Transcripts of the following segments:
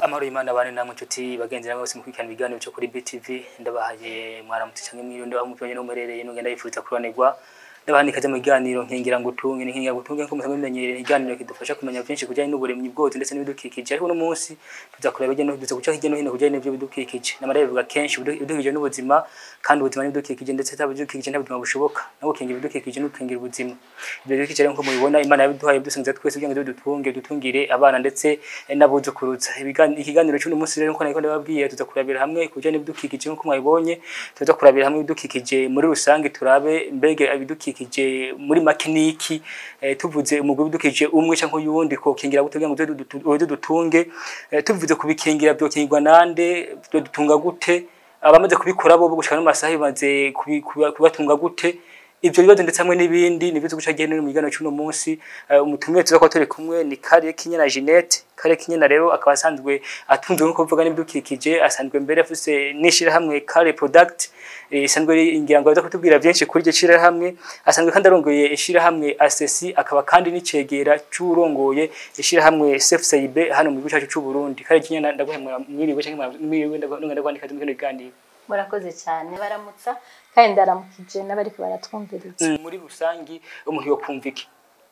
amahoro y'Imana bane namwe inshuti bagenzi namwe bose mukurikirana ibiganiro cyo kuri BTV ndabahaye mwaramutse cyangwa mwirindo aho muvanye no murereye nugenda yifuza kuranirwa ndabaha ikaze mu biganiro nkingira ngutunge nkingira ngutunge nko musanzwe mumenyereye ikiganiro kidufasha kumenya byinshi kujyanye n'uburemyi bwose ndetse n'ibidukikije ariko uno munsi tuza kureba hirya no tuza guca hirya no hino kujyanye n'ibyo bidukikije n'amarebe bivuga kenshi ibidukikije n'ubuzima kandi ubuzima n'ibidukikije ndetse nta bidukikije nta buzima bushoboka no gukingira ibidukikije no gukingira ubuzima ibyo bidukikije rero nko mubibona Imana yabiduhaye bidusangiza twese kugira ngo dutunge dutungire abana ndetse n'abuzukuruza ikiganiro cy'uno munsi rero nko nari ndababwiye tuza kurabira hamwe kujyanye n'ibidukikije nko mwabibonye tuza kurabira hamwe ibidukikije muri rusange turabe mbege ibidukikije muri makiniki eh, tuvuze umugwi w'ibidukikije umwe cyangwa uyundi ko kingira gute kugira ngo uze dutunge eh, tuvuze kubikingira byokingirwa nande byo dutunga gute abamaze kubikora bo gushaka n'amasaha bimaze kubi- kuba- kubatunga gute ivyo bibazo ndetse hamwe n'ibindi nivyo tuguca gene mu gigano cy'uno munsi Eh, umutumire tuza kuba turi kumwe ni Kare Kinyana Jeanette Kare Kinyana rero akaba asanzwe atunzwe nko kuvuga n'ibidukikije asanzwe mbere afise n'ishirahamwe Kare Product eh, isanzwe ngira ngo aza kutubwira byinshi kuri iryo shirahamwe asanzwe kandi arongoye ishirahamwe ASESI akaba kandi n'icegera c'urongoye ishirahamwe SFCIB hano mu gihugu cyacu c'u Burundi Kare Kinyana ndaguhemura mwiriwe cyangwa mwiriwe ndakwandika mu kiganiro murakoze cyane baramutsa kandi ndaramukije n'abariko baratwumviriza Mm, muri rusangi umuntu yokumva iki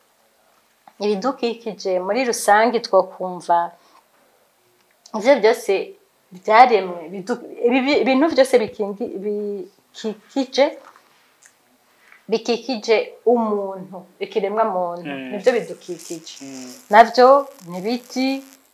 ibidukikije muri rusange twokumva ivyo byose byaremwe bidu- ibi- ibintu byose bikingi- bikikije bikikije umuntu ikiremwa muntu Mm. nivyo bidukikije Mm. navyo ni ibiti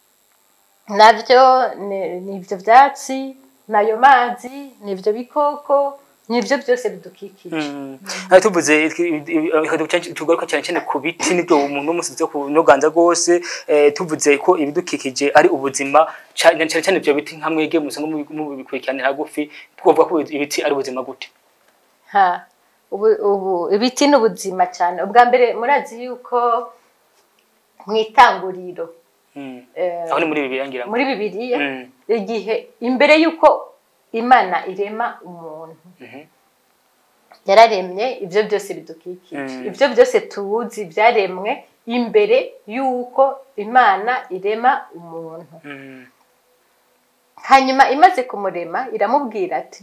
navyo ni- ni ivyo vyatsi nayo mazi ni ivyo bikoko ni ivyo byose bidukikije Aha tuvuze tugaruka cyane cyane ku biti nibyo umuntu w'umunsi tuza kunoganza rwose eh, tuvuze ko ibidukikije ari ubuzima cyane cyane cyane ibyo biti nka mwege musanga mubikurikiranira hagufi twavuga ko ibiti ari ubuzima gute ha ubu ubu ibiti ni ubuzima cyane ubwa mbere murazi yuko mu itanguriro Mm. eh, aho ni muri bibiliya ngira ngo muri bibiliya Mm. igihe imbere yuko imana irema umuntu Mhm. yararemye ibyo byose bidukikije Mm. ibyo byose tuzi byaremwe imbere yuko imana irema umuntu Mm. hanyuma imaze kumurema iramubwira ati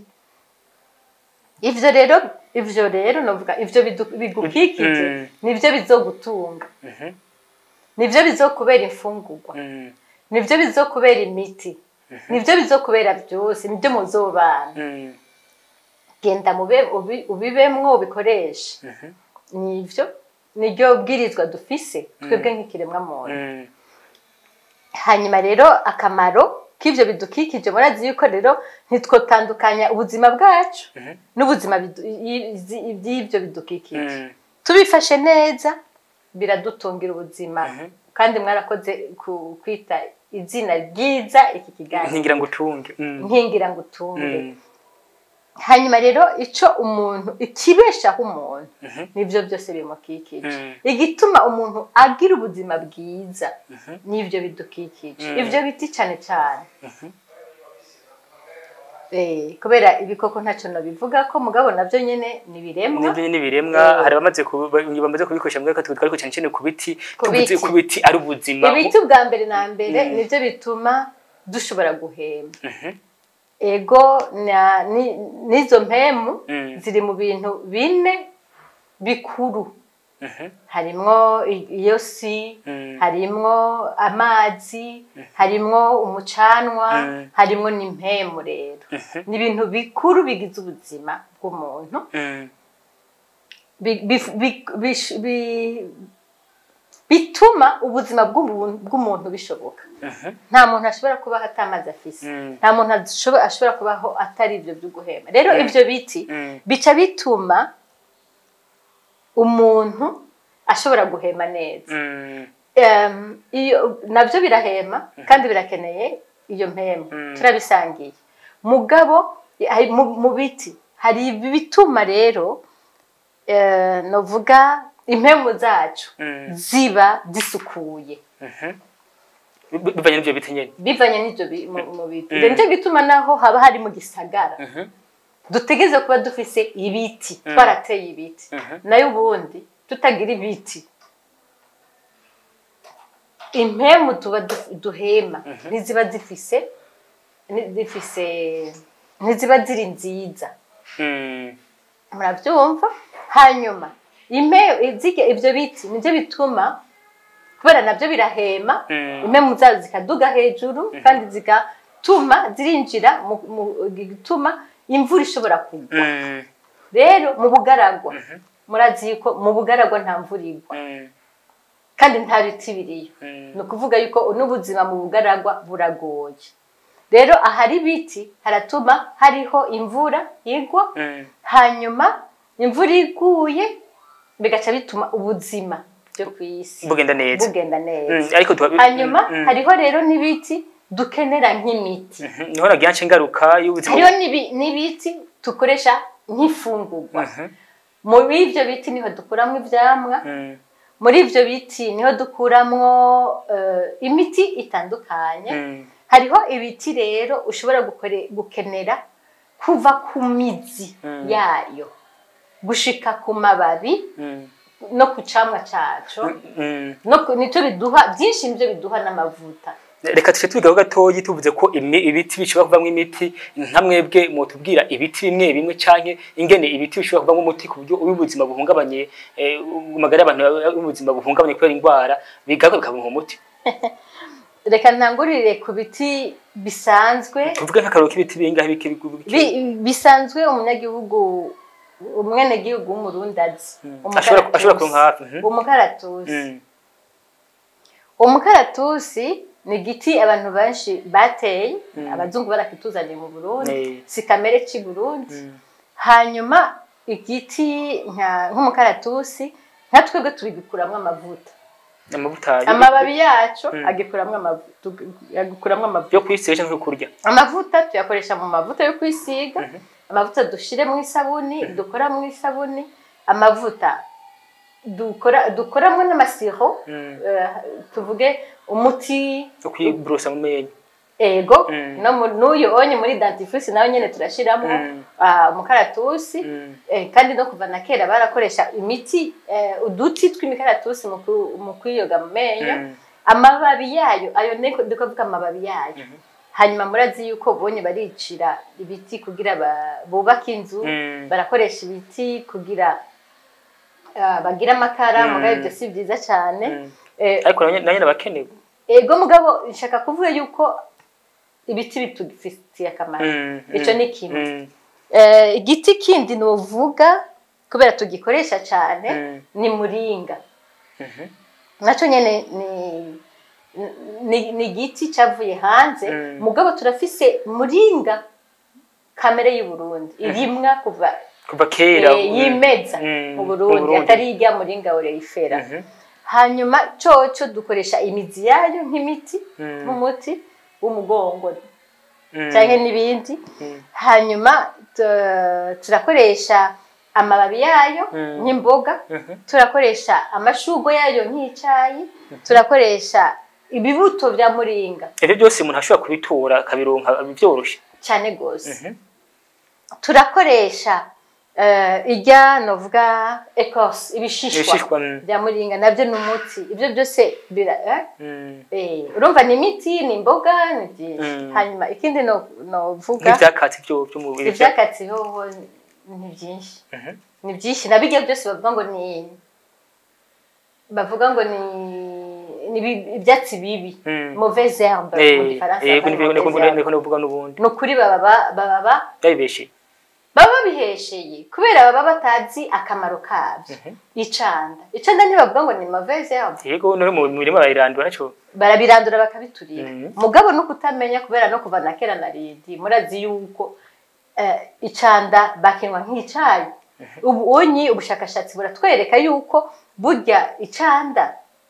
ivyo rero ivyo rero novuga ivyo bidu- bigukikije Mm. nivyo bizogutunga Mhm. nivyo bizokubera imfungurwa Mm. nivyo bizokubera imiti nivyo bizokubera byose nivyo muzobana Mm. genda mube ubi- ubibemwo ubikoreshe Mhm. nivyo niryo bwirizwa dufise twebwe nk'ikiremwa muntu Mm. hanyuma rero akamaro k'ivyo bidukikije murazi yuko rero ntitwotandukanya ubuzima bwacu Mhm. n'ubuzima bidu- i- i- by'ivyo bidukikije Mm. tubifashe neza biradutungira ubuzima Mhm. kandi mwarakoze ku- kwita izina ryiza iki kiganiro nkingira ngo utunge Mm. nkingira ngo utunge Mm. hanyuma rero ico umuntu ikibeshaho umuntu Mhm. nivyo byose bimukikije Mm. igituma umuntu agira ubuzima bwiza n'ivyo bidukikije Mm. ivyo biti cane cane Mhm. Eh, kubera ibikoko ntacyo nobivuga ko mugabo navyo nyene ni biremwa nibyo ni biremwa Eh. hari abamaze ku- bamaze kubikoresha mbwa katwe twariko cyane cyane ku biti Ku tuvuze biti. ku biti ari ubuzima ibiti bwa mbere na mbere Mm. nivyo bituma dushobora guhema Mhm. ego na- ni- n'izo mpemu Mm. ziri mu bintu bine bikuru Mhm. harimwo i- iyo si Mm. harimwo amazi harimwo umucanwa Mm. harimwo n'impemu rero Mhm. ni ibintu bikuru bigize ubuzima bw'umuntu Mm. bi- bi- bi- bish- bi- bituma ubuzima bw'umuntu bw'umuntu bishoboka Mhm. nta muntu ashobora kubaho atamazi afise Mm. nta muntu ashobora ashobora kubaho atari ibyo byo guhema rero Mm. ibyo biti Mm. bica bituma umuntu ashobora guhema neza Mm. Em, iyo nabyo birahema kandi birakeneye iyo mpemu Mm. turabisangiye mugabo hari- mu mu biti hari ibituma rero eh, novuga impemu zacu Mm. ziba zisukuye Mhm. Bi- bivanye n'ibyo biti nyene bivanye n'ibyo bi- mu mu biti Mm. rero nicyo gituma naho haba hari mu gisagara Mhm. dutegeze kuba dufise ibiti Mm. twarateye ibiti Mhm. nayo ubundi tutagira ibiti impemu tuba du- duhema ntiziba zifise ni- zifise ntiziba ziri nziza Mm. murabyumva hanyuma impe izige ibyo biti nibyo bituma kubera nabyo birahema Mm. impemu zazo zikaduga hejuru kandi zigatuma zirinjira mu mu- gituma imvura ishobora kugwa Mm. rero mu bugaragwa murazi yuko mu bugaragwa nta mvura igwa Mm. kandi nta biti biriyo Mm. ni ukuvuga yuko n'ubuzima mu bugaragwa buragoye rero ahari ibiti haratuma hariho imvura igwa Mm. hanyuma imvura iguye bigaca bituma ubuzima byo ku isi bugenda neza bugenda Mm, neza ariko tuba hanyuma Mm, mm. hariho rero n'ibiti dukenera nk'imiti Mhm. niho nagira nce ngaruka y'ubuzima hariho n'ibi- n'ibiti dukoresha nk'ifungurwa Mhm. muri ibyo biti niho dukuramo ibyamwa Mm. muri ibyo biti niho dukuramo eh, imiti itandukanye Mm. hariho ibiti rero ushobora gukore- gukenera kuva ku mizi Mm. yayo gushika ku mababi Mm. no ku camwa caco Mm. no ku- nico biduha byinshi nibyo biduha n'amavuta reka tuce tubigaho gatoyi tuvuze ko imi- ibiti bishobora kuvamo imiti nka mwebwe mutubwira ibiti bimwe bimwe canke ingene ibiti bishobora kuvamo umuti ku buryo ubuzima buhungabanye eh, amagara y'abantu ubuzima buhungabanye kubera indwara bigaruka bikabonka umuti reka ntangurire ku biti bisanzwe tuvuge nk'akararo k'ibiti bingahe bike bi- bisanzwe umunyagihugu umwenegihugu w'umurundi azi ashobora ashobora kuronka hafi Mhm. umukaratusi Mm. umukaratusi ni igiti abantu benshi bateye abazungu barakituzaniye mu burundi Eh. si kamere cy'i burundi Mm. hanyuma igiti nka- nk'umukaratusi nka twebwe tubigukuramo amavuta amavuta yo- amababi yacu Mm. agikuramwo amavuta agikuramwo amavuta yo kwisiga canke yo kurya amavuta tuyakoresha mu mavuta yo kwisiga amavuta dushire mu isabuni dukora mu isabuni amavuta dukora dukoramo n'amasiro Mm. eh, tuvuge umuti yo kwiborosa mu menyo ego Mm. no mu- n'uyu onye muri dentifrice nawe nyene turashiramo Mm. ah, umukaratusi Mm. Eh, kandi no kuva na kera barakoresha imiti eh, uduti tw'imikaratusi mu ku- mu kwiyoga mu menyo Mm. amababi yayo ayo niko ndikuvuga amababi yayo hanyuma murazi yuko bonye baricira ibiti kugira ba- bubake inzu Mm. barakoresha ibiti kugira ah, bagire amakara Mm. mugabo ibyo si byiza cyane Mm. Eh, ariko nanye nanye nabakenewe ego mugabo nshaka kuvuga yuko ibiti bitufitiye akamaro Mm. Ico Mm. ni kimwe. Mm. Eh, igiti kindi novuga kubera tugikoresha cyane Mm. ni muringa Mhm. nacyo nyene ni ni, ni igiti cyavuye hanze Mm. mugabo turafise muringa kamere y'u Burundi irimwa kuva kuva kera eh, yimeza Mm. mu Mu Burundi Burundi. atari irya muringa oreyifera Mhm. hanyuma coco dukoresha imizi yayo nk'imiti Mm. nk'umuti w'umugongo Mm. canke n'ibindi Mm. hanyuma tu- turakoresha amababi yayo Mm. nk'imboga Mhm. turakoresha amashurwe yayo nk'icyayi turakoresha ibibuto bya muringa ivyo byose umuntu ashobora kubitora akabironka byoroshe cyane rwose Mhm. turakoresha eh, irya novuga ecorce ibishishwa ibishishwa mm. bya muringa nabyo ni umuti ibyo byose bira eh? Mm. Eh, urumva ni imiti ni imboga ni byinshi Mm. hanyuma ikindi no- novuga nk'ivyakatsi vyo vyo mu ibyakatsi hoho ni byinshi Mhm. ni byinshi na bijya byose bavuga ngo ni bavuga ngo ni ni ibi- ibyatsi bibi Mm. mauvaise herbe mu Eh, gifaransa eh, bakavuga niko- niko- mauvaise herbe. niko novuga n'ubundi ni ukuri baba ba- baba ba- yabibeshe baba babihesheye kubera baba batazi akamaro kabyo icanda icanda ntibavuga ngo ni mauvaise herbe yego no mu mirima barayirandura naco barabirandura bakabiturira Mhm. mugabo no kutamenya kubera no kuva na kera na ridi murazi yuko eh, icanda bakinywa nk'icayi ubu unyi ubushakashatsi buratwereka yuko burya icanda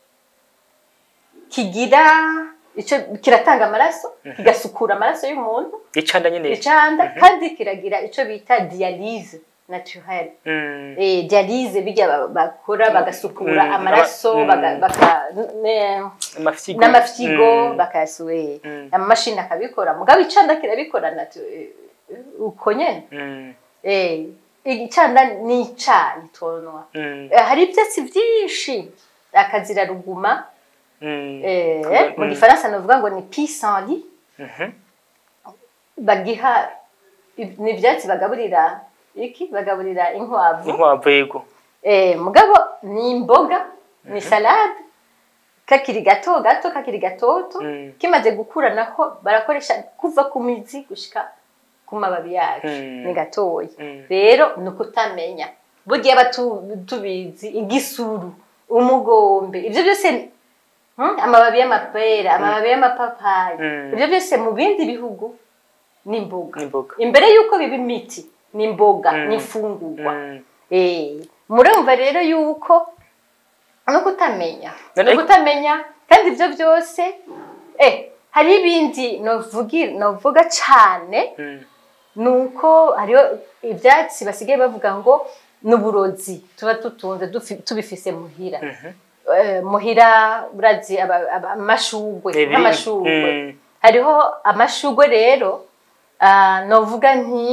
kigira ico kiratanga amaraso kigasukura amaraso y'umuntu icanda nyene icanda kandi kiragira ico bita dialyse naturelle Mm. eh, dialyse bijya ba- bakora bagasukura Mm, amaraso mm. baga- baka- ne- amafyigo n'amafyigo Mm. bakayasuye Mm. amamashini akabikora mugabo icanda kirabikora natu eh, uko nyene Mm. eh, icanda ni icayi tonwa Mm. Eh, hari ibyatsi byinshi akazira ruguma Mm. Eh, Kuba- mu mm. gifaransa novuga ngo ni pissenlit Mhm. bagiha ni ivyatsi bagaburira iki bagaburira inkwavu inkwavu yego Eh, mugabo ni imboga ni salade kakiri gato gato kakiri gatoto Mm. kimaze gukura naho barakoresha kuva ku mizi gushika ku mababi yacu Mm. ni gatoya Mm. rero ni ukutamenya burya aba tu- tubizi igisuru umugombe ibyo byose hmm, amababi y'amapera amababi y'amapapayi Mm. ibyo byose mu bindi bihugu ni imboga n'imboga imbere y'uko biba imiti ni imboga Mm. ni imfungurwa Mm. Eh, murumva rero yuko no kutamenya None- no kutamenya kandi ibyo byose eh hari ibindi novugi novuga cyane Mm. nuko hariho ibyatsi basigaye bavuga ngo n'uburozi tuba tutunze dufi- tubifise muhira Mhm. Eh, muhira urazi aba- aba- amashugwe Ibiri- nk'amashugwe Mm. hariho amashugwe rero ah, novuga nti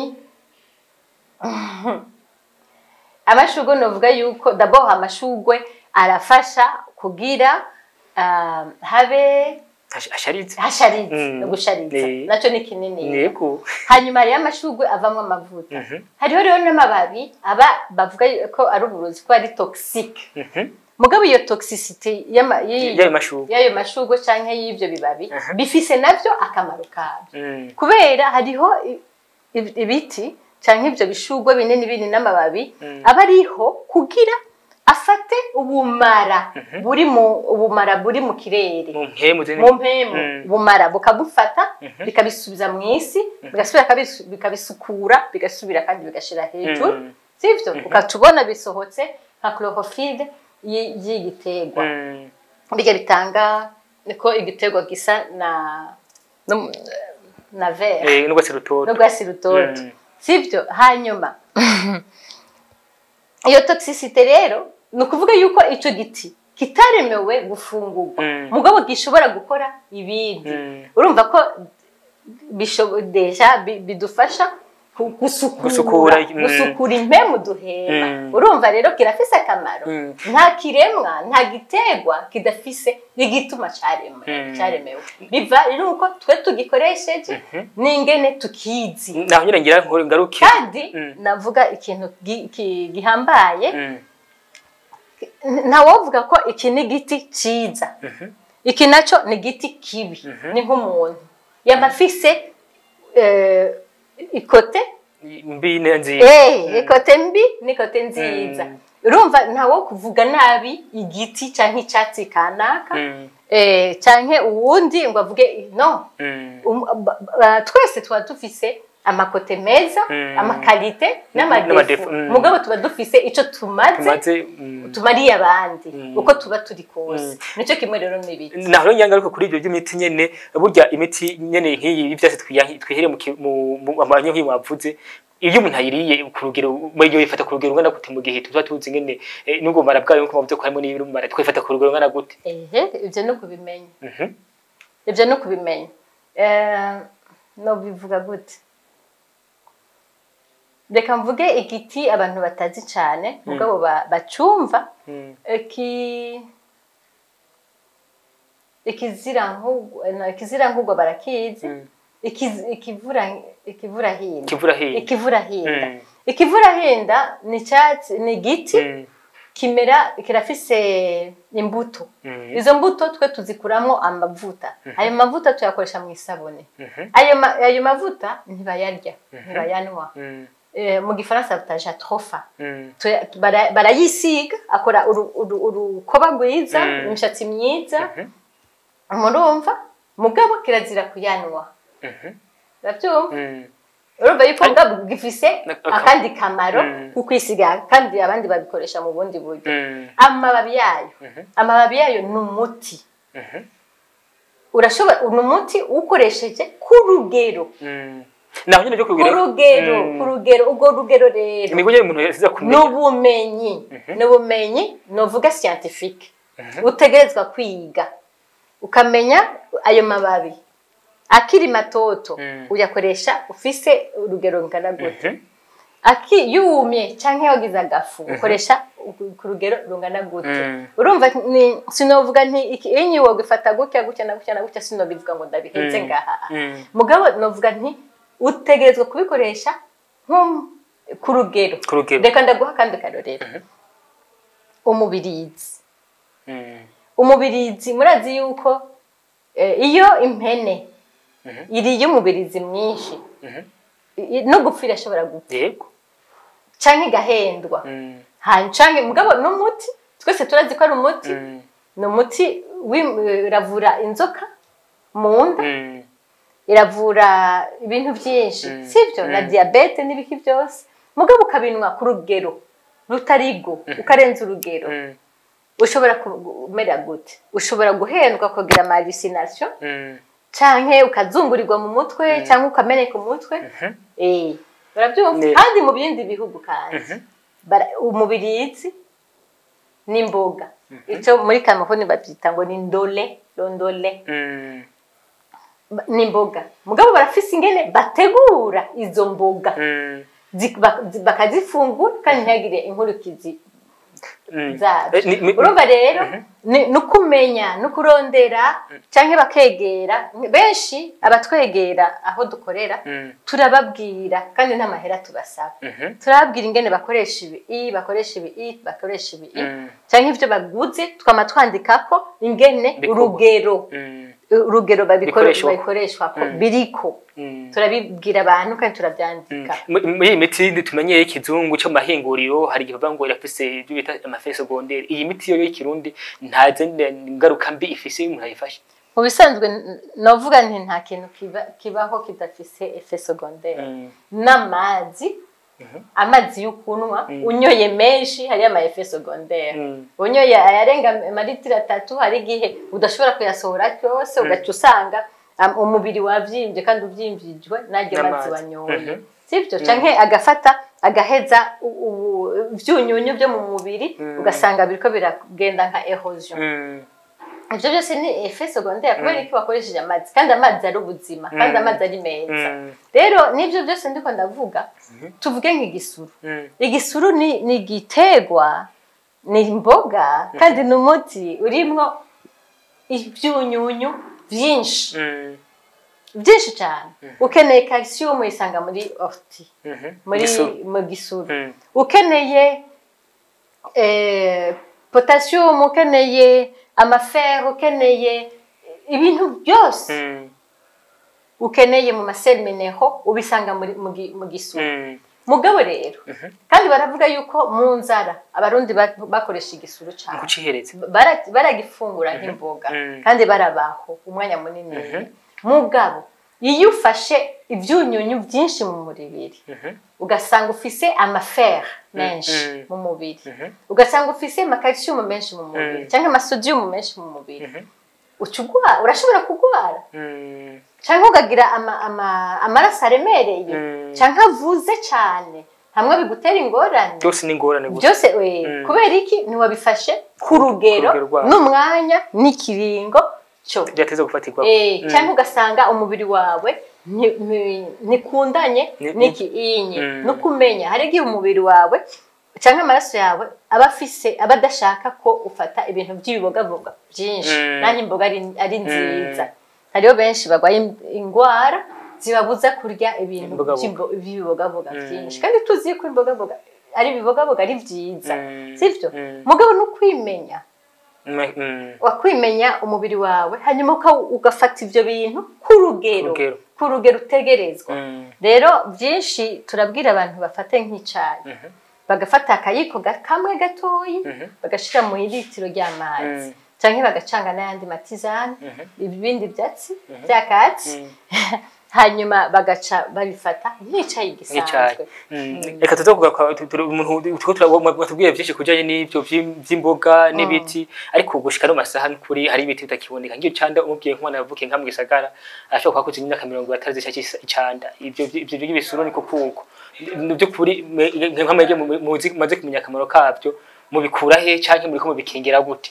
amashugwe novuga yuko d'abord amashugwe arafasha kugira ah, habe Ash- asharitse hasharize Mm. no gushariza Eh. nacyo ni kinini yego hanyuma hariho amashugwe avamo amavuta Mhm. hariho rero n'amababi aba bavuga ko ari uburozi ko ari toxique Mhm. mugabo iyo toxicity y'ama- y'iyo- y'ayo mashugwe y'ayo mashugwe canke y'ivyo bibabi Aha. bifise navyo akamaro kabyo Mm. kubera hariho i- i- ibiti canke ivyo bishugwe binini binini n'amababi Mm. aba ariho kugira afate ubumara buri mu ubumara buri mu kirere mu mpemu zindi mu mpemu Mm. ubumara bukabufata Mhm. bikabisubiza mu isi bigasubira kabisu- bikabisukura bigasubira kandi bigashira hejuru Mm. sivyo ukaca ubona bisohotse nka chlorophylle y- y'igiterwa Mm. bijya bitanga niko igiterwa gisa na no- na vert Eh, n'urwatsi rutoto n'urwatsi rutoto Mm. sibyo hanyuma iyo toxicity rero ni ukuvuga yuko icyo giti kitaremewe gufungurwa Mm. mugabo gishobora gukora ibindi Mm. urumva ko bishobo- deja bi- bidufasha ku- gusukura Gusukura, mm. gusukura impemu duhema Mm. urumva rero kirafise akamaro Mm. nta kiremwa nta giterwa kidafise igituma caremwe Mm. caremewe biva rero uko twe tugikoresheje n'ingene tukizi naho nyine ngira ngo ngaruke kandi Mm. navuga ikintu gi- ki- gihambaye Mm. ntawovuga ko iki ni igiti ciza iki nacyo ni igiti kibi ni nk'umuntu yaba afise eh, ikote mbi ne nziza eh, ikote mbi n'ikote nziza Mm. urumva ntawo kuvuga nabi igiti canke icyatsi kanaka Mm. eh, canke uwundi ngo avuge no Mm. Um- ba- ba- twese tuba dufise amakote meza Mm. amakalite n'amadefu, n'amadefu mm. mugabo tuba dufise ico tumaze tumaze mm. tumariye abandi Mm. uko tuba turi kose nicyo kimwe rero n'ibiti naho rero nyangaruka kuri ibyo by'imiti nyene burya imiti nyene nk'iyi y'ivyatsi twiyanki- twihere mu ki- mu mu- amanyo nk'iyi mwavuze iyo umuntu ayiriye ku rugero iyo yifata ku rugero ungana gute mu gihe tuba tuzi ngene eh, n'ubumara bwayo nkuko mwavuze ko harimo n'ibumara twifata ku rugero ungana gute ehe ibyo ni ukubimenya Mhm. ibyo ni ukubimenya Eh, nobivuga gute reka mvuge igiti abantu batazi cyane mugabo ba- bacumva Mm. iki ikizirankugwa no, ikizirankugwa barakizi Mm. Ikiz- ikivura ikivurahinda kivura hiye ikivurahinda Mm. ikivurahinda ni icyatsi ni igiti Mm. kimera kirafise imbuto Mm. izo mbuto twe tuzikuramo amavuta ayo mavuta tuyakoresha mu isabune Mhm. ayo ma- ayo mavuta ntibayarya ntibayanywa Mm. Eh, mu gifaransa bataja trofa Mm. Tuya- bara- barayisiga akora uru- uru- urukoba rwiza Mm. imishatsi myiza Mhm. murumva mugabo kirazira kuyanywa Mhm. urabyumva Mm. urumva yuko mugabo gifise Aka- akandi kamaro Mm. ku kwisiga kandi abandi babikoresha mu bundi buryo Mm. amababi yayo Mhm. amababi yayo ni umuti Mhm. urashobora ni umuti uwukoresheje ku rugero Mm. naho nyine byo ku kugira rugero Mm. ku rugero urwo rugero rero imigo nyine umuntu yasiza ni kumenya ubumenyi ni ubumenyi novuga scientifique utegerezwa kwiga ukamenya ayo mababi akiri matoto Mm. uyakoresha ufise urugero rungana gute Mhm. aki yumye canke wagize agafu ukoresha ku- ku rugero rungana gute Mm. urumva ni sinovuga nti iki inyi wogifata gutya gutya na gutya na gutya sinobivuga ngo ndabihenze Mm. ngaha Mm. mugabo novuga nti utegerezwa kubikoresha nko ku rugero ku rugero reka ndaguha akandi karorero umubirizi Mm. umubirizi murazi yuko eh, iyo impene Mhm. iriye umubirizi mwinshi Mhm. i- no gupfa irashobora gupfa yego canke igahendwa Mm. hanyuma canke mugabo n'umuti twese turazi ko ari umuti Mm. ni umuti wi- iravura inzoka mu nda Mm. iravura ibintu byinshi Mm. sibyo na Mm. diyabete n'ibiki byose mugabo ukabinwa ku rugero rutarigo ukarenza urugero Mm. ushobora kumera gute ushobora guhendwa ukagira amalusination Mm. canke ukazungurirwa mu mutwe canke ukameneka umutwe Mhm. eh urabyumva Ne- kandi mu bindi bihugu kandi Mhm. bara- umubirizi n'imboga icyo muri kameruni babyita ngo ni ndole rondole Mm. Ba- n'imboga mugabo barafise ingene bategura izo mboga Mm. zi- bak- zi- bakazifungura kandi ntihagire inkurikizi Mm. zabyo Eh, ni- mi- urumva rero ni ni ukumenya ni ukurondera cyangwa bakegera benshi abatwegera aho dukorera Mm. turababwira kandi nta mahera tubasaba Mhm. turababwira ingene bakoresha ibi i bakoresha ibi i bakoresha ibi i Mm. cyangwa ibyo baguze twama twandikako ingene Bikorwa. urugero Mm. urugero babikore- Bikoreshwako. babikoreshwako Mm. biriko Mm. turabibwira abantu kandi turabyandika Mu- muri iyi miti tumenyeye y'ikizungu cyo mu mahinguriro hari igihe bavuga ngo irafise ibyo bita amafe segonderi iyi miti yo y'Ikirundi nta zindi ngaruka mbi ifise iyo umuntu ayifashe mu bisanzwe n- novuga nti nta kintu kiba- kibaho kidafise efe secondaire Mm. n'amazi amazi yo kunywa unyoye menshi hariyo ama efe secondaire Mm. unyoye ayarenga amaritiro atatu hari igihe udashobora kuyasohora cyose ugaca usanga um, umubiri wavyimbye kandi uvyimvijwe n'aryo mazi N'amazi. wanyoye Mhm. sivyo canke agafata agaheza u- u- ivyunyunyu byo mu mubiri Mm. ugasanga biriko biragenda nka erosion Mm. ivyo byose ni efe secondaire kubera iki wakoresheje amazi kandi amazi ari ubuzima kandi Mm. amazi ari meza Mm. rero n'ivyo byose ndiko ndavuga tuvuge nk'igisuru Mm. igisuru ni ni igiterwa ni imboga kandi ni umuti urimwo ibyunyunyu byinshi Mm. byinshi cyane ukeneye calcium uyisanga muri orti Mhm. muri Gisuru. mu gisuru Mm. ukeneye eh, potassium ukeneye amafere ukeneye ibintu byose Mm. ukeneye mu maseri mineho ubisanga muri mu gi- mu gisuru Mm. mugabo rero kandi baravuga yuko mu nzara abarundi ba- bakoresha igisuru cyane kucihereza Bara- baragifungura nk'imboga Mhm. kandi barabaho umwanya munini Mhm. mugabo iyo ufashe ibyunyunyu byinshi mu mubiri Mhm. ugasanga ufise amafere menshi Mhm. mu mubiri Mhm. ugasanga ufise amakalsiyumu menshi mu mubiri Mhm. cyangwa amasodiyumu menshi mu mubiri Mhm. uca ugwara urashobora kugwara Mm. cyangwa ukagira ama- ama- amaraso aremereye Mm. cyangwa avuze cyane hamwe bigutera ingorane byose ni ingorane gusa byose we Mm. kubera iki ntiwabifashe ku rugero rugero rwawo. n'umwanya n'ikiringo cyo byateze gufatirwa Eh, Mm. cyangwa ugasanga umubiri wawe nti- nti- ntikundanye Ni- n'ikiinyi Mm. no kumenya hari igihe umubiri wawe cyangwa amaraso yawe aba afise aba adashaka ko ufata ibintu by'ibibogaboga byinshi Mm. nanjye imboga ari, ari nziza hariho benshi barwaye in- indwara zibabuza kurya ibintu Imbogaboga. by'imbo- by'ibibogaboga Mm. byinshi kandi tuzi ko imbogaboga ari ibibogaboga ari byiza Mm. sibyo Mm. mugabo no kwimenya Mm. Mm. wakwimenya umubiri wawe hanyuma uka- ugafata ibyo bintu ku rugero Rugero. ku rugero utegerezwa Mm. rero byinshi turabwira abantu bafate nk'icyayi Mhm. bagafata akayiko ga- kamwe gatoyi Mhm. bagashyira mu litiro ry'amazi Mm. cyangwa bagacanga n'ayandi matizani Mhm. ibindi byatsi byakatsi Mm. hanyuma bagaca babifata nk'icyayi nk'icyayi gisanzwe Mm. reka tuze kugaruka tu- tu- umuntu turiko turabona- batubwiye byinshi kujyanye n'ibyo by'im- by'imboga n'ibiti ariko gushika no masaha n'ukuri hari ibiti bitakiboneka nk'iyo canda umubwiye nk'umwana yavukiye nka mu gisagara ashobora kuba akuze imyaka mirongo atari zishaka icanda ibyo ibyo by'ibisuru niko kuko by'ukuri nk'amage mumaze kumenya akamaro kabyo mubikura he canke muriko mubikingira gute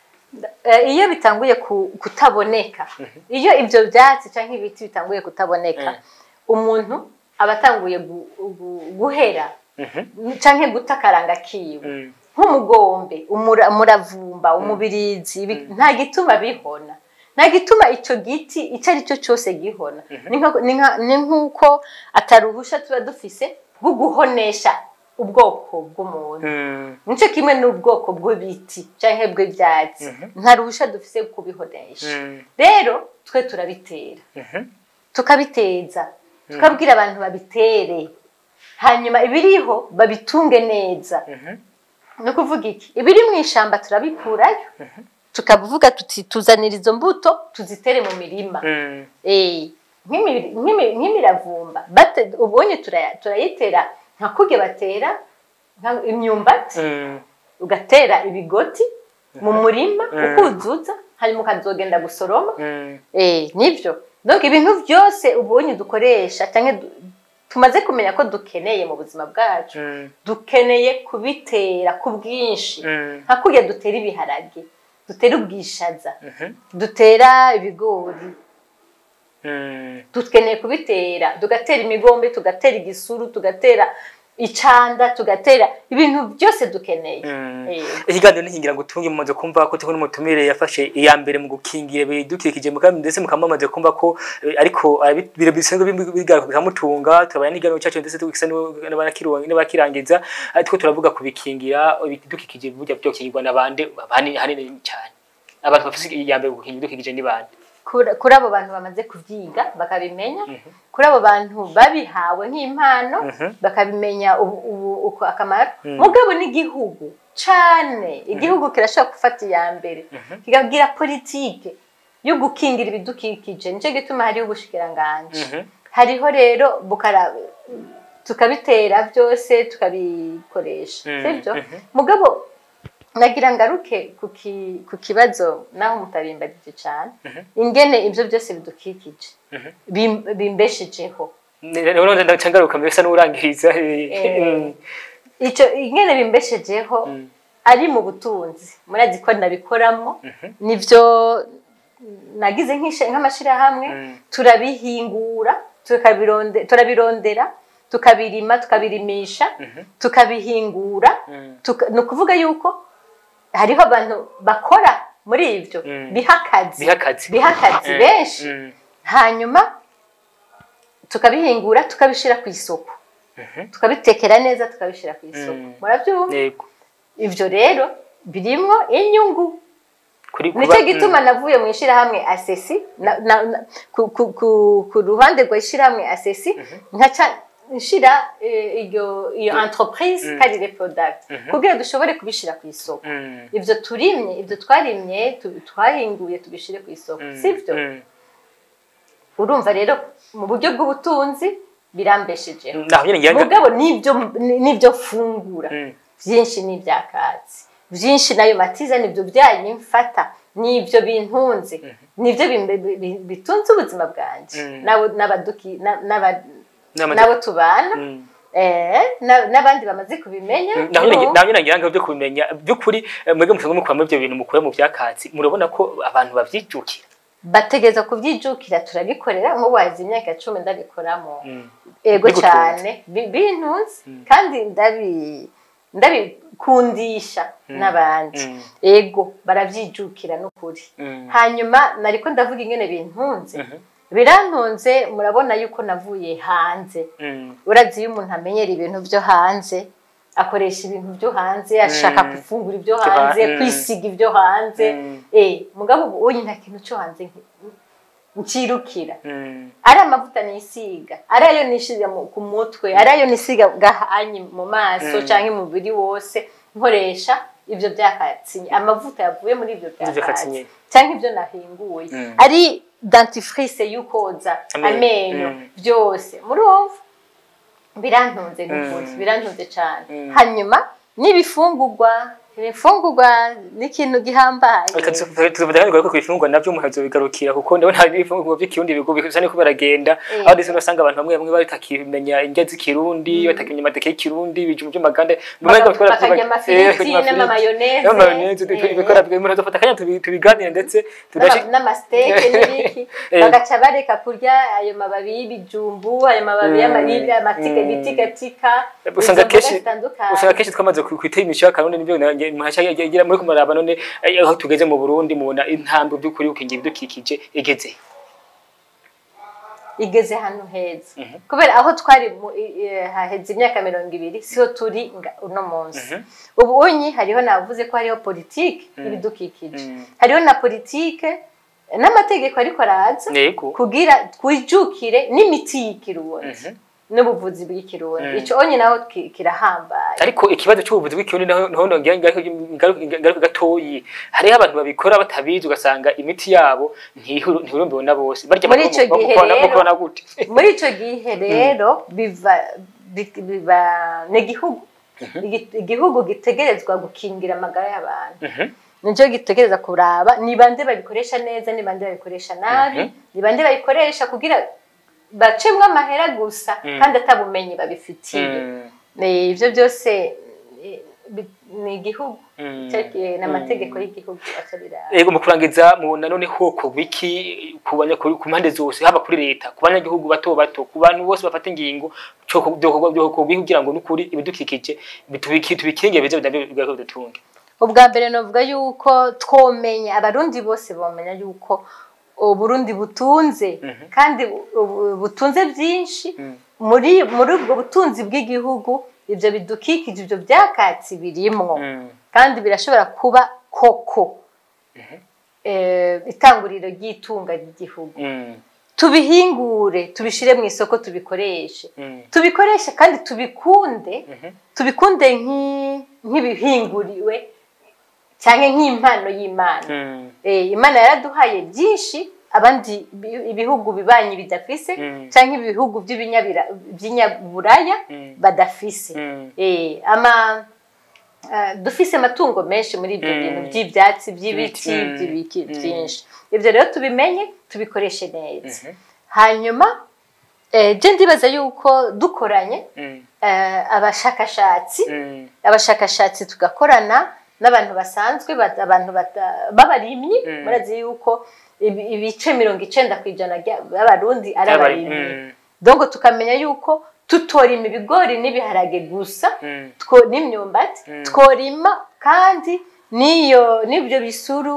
Eh, iyo bitanguye ku- kutaboneka iyo ibyo byatsi cyangwa ibiti bitanguye kutaboneka Mm. umuntu aba atanguye gu- gu- guhera canke guta akaranga kiwe Mm. nk'umugombe umura- umuravumba umubirizi ibi- nta gituma bihona nta gituma icyo giti icyo ari cyo cyose gihona Ni nka- ni nka- ni nk'uko ataruhusha tuba dufise bwo guhonesha ubwoko bw'umuntu Mm. nicyo kimwe n'ubwoko bw'ibiti cyangwa bw'ibyatsi nta ruhusha dufise bwo kubihonesha Mm. rero twe turabitera Mhm. tukabiteza tukabwira abantu babitere hanyuma ibiriho babitunge neza Mhm. ni ukuvuga iki ibiri mu ishyamba turabikurayo tukavuga tuti tuzanira izo mbuto tuzitere mu mirima Mm. Eh, nk'imi- nk'imi- nk'imiravumba bate- ubonye turaya- turayitera nka kurya batera nka- imyumbati Mm. ugatera ibigoti mu murima ukuzuza hanyuma ukazogenda gusoroma Mm. Eh, nibyo donc ibintu byose ubonye dukoresha cyangwa du- tumaze kumenya ko dukeneye mu buzima bwacu Mm. dukeneye kubitera ku bwinshi Mm. nka kurya dutera ibiharage dutera ubwishaza Mhm. dutera ibigori Mm. dukeneye kubitera tugatera imigombe tugatera igisuru tugatera icanda tugatera ibintu byose dukeneye Mm. Eh, ikiganiro nihingira ngo utunge mumaze kumva ko turi n'umutumire yafashe iya mbere mu gukingira ibidukikije mukaba ndetse mukaba mumaze kumva ko eh, ariko arabi- biro bisanzwe bim- bigaruka bikamutunga turabana n'ikiganiro cyacu ndetse tugisa n'abakiruwa n'abakirangiza ariko turavuga kubikingira ibidukikije burya byokingirwa n'abandi abandi hanini cyane abantu bafite iya mbere mu gukingira ibidukikije ni bande kuri kuri abo bantu bamaze kubyiga bakabimenya kuri abo bantu babihawe nk'impano Mhm. bakabimenya ubu- ubu- uko akamaro mugabo n'igihugu cane igihugu kirashobora gufata iya mbere kikagira politike yo gukingira ibidukikije nicyo gituma hariho ubushikiranganji Mhm. hariho rero bukara tukabitera byose tukabikoresha Mhm. sibyo Mhm. mugabo nagira ngaruke ku ki- ku kibazo naho mutabimbagije cyane ingene ibyo byose bidukikije bim- bimbeshejeho rero ndacangaruka mbese n'urangiriza Eh, icyo ingene bimbeshejeho ari mu butunzi murazi ko nabikoramo nibyo nagize nk'ishe- nk'amashyirahamwe Mm. turabihingura tukabironde- turabirondera tukabirima tukabirimisha tukabihingura Mm. tuka- ni ukuvuga yuko hariho abantu bakora muri ibyo Mm. biha akazi biha akazi biha akazi Mm. benshi Mm. hanyuma tukabihingura tukabishyira ku isoko tukabitekera neza tukabishyira ku isoko Mm. murabyumva yego ibyo rero birimo inyungu kuri nicyo gituma navuye mu ishyirahamwe asesi na- na- na- ku- ku- ku- ku ruhande rwa ishyirahamwe asesi nkaca nshira eh, iyo iyo entreprise karire product kugira dushobore kubishyira ku isoko Mm. ibyo turimye ibyo twarimye tu- twahinguye tubishyire ku isoko sibyo Mm. urumva rero mu buryo bw'ubutunzi birambeshejeho naho nyine ngira ngo mugabo nibyo nibyo fungura Mm. byinshi ni ibyakatsi byinshi nayo matiza nibyo byanyu mfata nibyo bintunze nibyo bimbe- bi- bi- bitunze ubuzima bwanjye Mm. N'abo- n'abaduki- na- n'aba- N'abandi- n'abo tubana Mm. eh, na- n'abandi bamaze kubimenya naho nyine no. naho nyine ngira ngo byo kubimenya by'ukuri eh, mwebwe musanzwe mukuramo ibyo bintu mukura mu byakatsi murabona ko abantu babyijukira bategeza kubyijukira turabikorera nk'ubu hazi imyaka cumi ndabikoramo Mm. ego Bigutunze. cyane bi- bintunze kandi ndabi ndabikundisha n'abandi Mm. ego barabyijukira n'ukuri Mm. hanyuma nariko ndavuga ingene bintunze birantunze murabona yuko navuye hanze Mm. urazi iyo umuntu amenyera ibintu byo hanze akoresha ibintu byo hanze ashaka Mm. gufungura ibyo Byo hanze ha- mm. kwisiga ibyo hanze Mm. eh mugabo ubu uyu nta kintu cyo hanze nki- ncirukira Mm. ari amavuta nisiga ari ayo nisiga mu- ku mutwe ari ayo nisiga gahanyi mu maso Mm. cyangwa umubiri wose nkoresha ibyo byakatsi amavuta yavuye muri ibyo byakatsi byakatsi nyine. cyangwa ibyo nahinguye Mm. ari dentifrice y'ukoza Amenyo. amenyo Mm. byose murumva birantunze n'ukuri Mm. birantunze cyane Mm. hanyuma n'ibifungurwa ibifungurwa ni ikintu gihambaye tuvuga kandi ko kwifungwa navyo umuntu azobigarukira kuko ndabona hari ibifungurwa by'ikirundi bigo bisa niko baragenda Eh. aho ndetse usanga abantu bamwe bamwe batakimenya indya z'ikirundi batakimenya amateke y'ikirundi ibijumbu by'amagande Baka- bakarya amafiriti n'amamayoneze. n'amayoneze Eh. bikora umuntu azofata akanya tubi- tubiganire ndetse tudashi N'ama- n'amasiteke n'ibiki Eh. bagaca bareka kurya ayo mababi y'ibijumbu ayo mababi Mm. y'amaribwa amatike Mm. bitikatika usanga izo mboga kenshi zitandukanye. usanga kenshi twamaze kwitera imisho y'akarundi nibyo muhashya muri kumaraba none eh, aho tugeze mu Burundi mubona intambwe by'ukuri ukingira ibidukikije igeze igeze hano heza kubera aho twari mu- i- i- haheze imyaka mirongo ibiri siho turi nga- uno munsi ubu unyi hariho navuze ko hariho politike y'ibidukikije Mm. hariho na politike n'amategeko ariko araza yego kugira twijukire n'imiti y'ikirundi n'ubuvuzi bw'ikirundi Mm. ico onye naho ki- kirahambaye ariko ikibazo cy'ubuvuzi bw'ikirundi naho naho nongera ngaruka gatoyi hariho abantu babikora batabizi ugasanga imiti yabo ntihuru- ntihurumbiwe na bose barya Muri ico bak- gihe bakubona- rero- bakubona gute muri ico gihe rero biva bi- biba ni igihugu Igi- igihugu gitegerezwa gukingira amagara y'abantu Mhm. nicyo gitegereza kuraba ni bande babikoresha neza ni bande babikoresha nabi ni bande babikoresha kugira bacemwo amahera gusa kandi atabumenyi babifitiye Mm. Eh, ivyo byose eh, bi- ni igihugu Mm. Cyagiye n'amategeko y'igihugu aca biraba Ego mu kurangiza mubona none hoko wiki ku banya- ku ku mpande zose haba kuri leta ku banyagihugu bato bato ku bantu bose bafata ingingo cyo byo kugira ngo nukuri ibidukikije bitubiki tubikinge bize bidabyo bidutunge ubwa mbere novuga yuko twomenya abarundi bose bomenya yuko uburundi butunze kandi bu- bu- butunze byinshi muri muri ubwo butunzi bw'igihugu ibyo bidukikije ibyo byakatsi birimwo kandi birashobora kuba koko eh, itanguriro ry'itunga ry'igihugu tubihingure tubishire mu isoko tubikoreshe tubikoreshe kandi tubikunde tubikunde nk'i- nk'ibihinguriwe cyangwa nk'impano y'imana Eh, imana yaraduhaye byinshi abandi bi- ibihugu bibanyi bidafise Mm. cyangwa ibihugu by'ibinyabira- by'inyaburaya Mm. badafise Mm. Eh, ama ah, dufise amatungo menshi muri ibyo Mm. bintu by'ibyatsi by'ibiti Mm. by'ibiki Mm. byinshi ibyo rero tubimenye tubikoreshe neza hanyuma eh, je ndibaza yuko dukoranye eh, abashakashatsi abashakashatsi tugakorana n'abantu basanzwe bat- abantu bata- b'abarimyi Mm. murazi yuko ibi- ibice mirongo icenda ku ijana rya- b'abarundi ari abarimyi Mm. dongo tukamenya yuko tutorima ibigori n'ibiharage gusa two- n'imyumbati Mm. tworima kandi n'iyo n'ibyo bisuru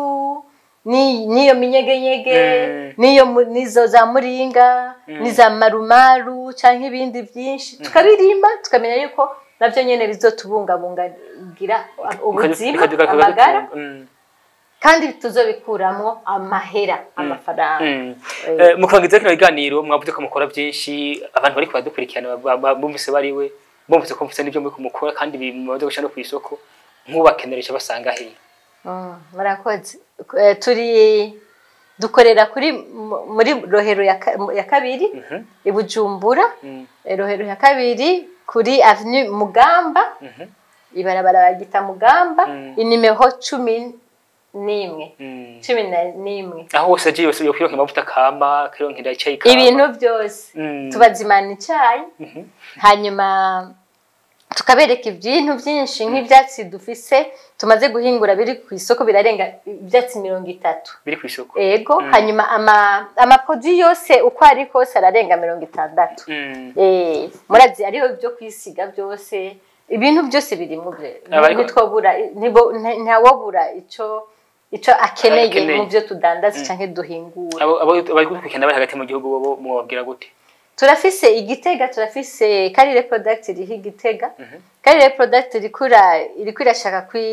ni- n'iyo minyegenyege Mm. n'iyo mu- n'izo za muringa n'iza marumaru cyangwa ibindi byinshi tukabirima tukamenya yuko nabyo nyine bizotubungabungira ubuzima amagara kandi tuzobikuramwo amahera amafaranga Eh, mu kurangiza kino biganiro mwavuze ko mukora byinshi abantu bari kubadukurikirana ba- ba- bumvise bariwe bumvise ko mvise n'ibyo muri kumukora kandi bimaze gushira no ku isoko nk'ubakeneresha basanga hehe Mm, murakoze Eh, turi dukorera kuri mu- muri rohero ya ka- ya kabiri Mhm. i bujumbura Mm. Eh, rohero ya kabiri kuri avenue mugamba Mhm. ibarabara bagita mugamba Mm. inimero cumi n'imwe Mm. cumi na- n'imwe aho hose agiye yose yokironka amavuta kama kironkera icyayi kama ibintu byose Mm. tubazimana icyayi Mhm. hanyuma tukabereka ibintu byinshi nk'ibyatsi dufise tumaze guhingura biri ku isoko birarenga ibyatsi mirongo itatu biri ku isoko ego Mm. hanyuma ama amapodi yose uko ari kose ararenga mirongo itandatu Mm. Eh, murazi ariho ibyo kwisiga byose ibintu byose biri mu byo Abariko- ntitwobura ntibo- nta- ntawobura ico ico akeneye Akeneye. mu byo tudandaza canke duhingura abo abo bari gukurikirana bari hagati mu gihugu bo mubabwira gute turafise igitega turafise karire product iriho igitega karire product irikura iriko irashaka kwi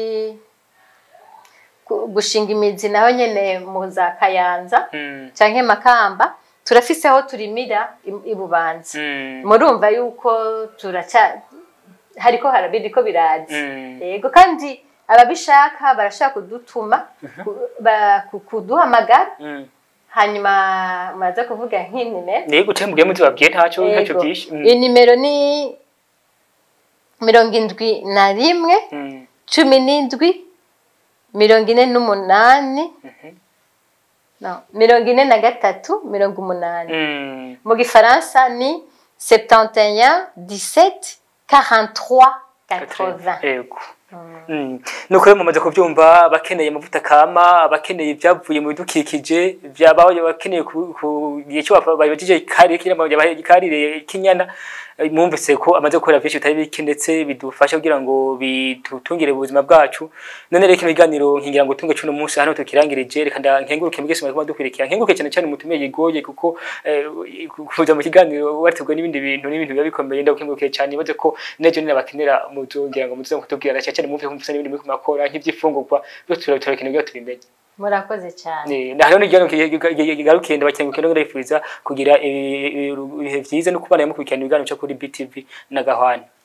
ku- gushinga imizi naho nyene mu za kayanza Mm. canke makamba turafise aho turimira i- i bubanza Mm. murumva yuko turaca hariko harabiriko biraza Mm. yego kandi ababishaka barashaka kudutuma ku- ba- ku- kuduhamagara Mm. hanyuma muraza kuvuga nk'inimero Niyo gute mugiye muzibabwiye ntacyo ntacyo byinshi Mm. iyi nimero ni mirongo indwi na rimwe Mm. cumi n'indwi mirongo ine n'umunani no mirongo ine na gatatu mirongo umunani Mm. mu gifaransa ni 71 17 43 80 Yego. Mm. nuko rero mumaze kubyumva abakeneye amavuta kama abakeneye ibyavuye mu bidukikije byabaho abakeneye ku ku- igihe cyo babajije kari kiramo karire kinyana eh, mwumvise ko amaze gukora byinshi bitari bike ndetse bidufasha kugira ngo bitutungire ubuzima bwacu none rero kino kiganiro nkingira ngo tunge cuno munsi hano tukirangirije reka nda- nkenguruke mwese mwari dukurikira nkenguruke cyane cyane mutume yigoye kuko eh, kuza mu kiganiro wategwa n'ibindi bintu n'ibintu biba bikomeye ndagukengurukiye cyane ibaze ko nejo nina bakenera muzongera ngo muze kutubwira cyane cyane mumve ko mufite n'ibindi muri kumakora nk'ibyifungurwa byose turakeneye kugira tubimenye murakoze cyane Eh, na hariho n'igihe kigarukiye ndabakengurukiye no ndabifuriza kugira eh, ibihe byiza no kubana mukurikirana ibiganiro cyo kuri BTV na Gahwana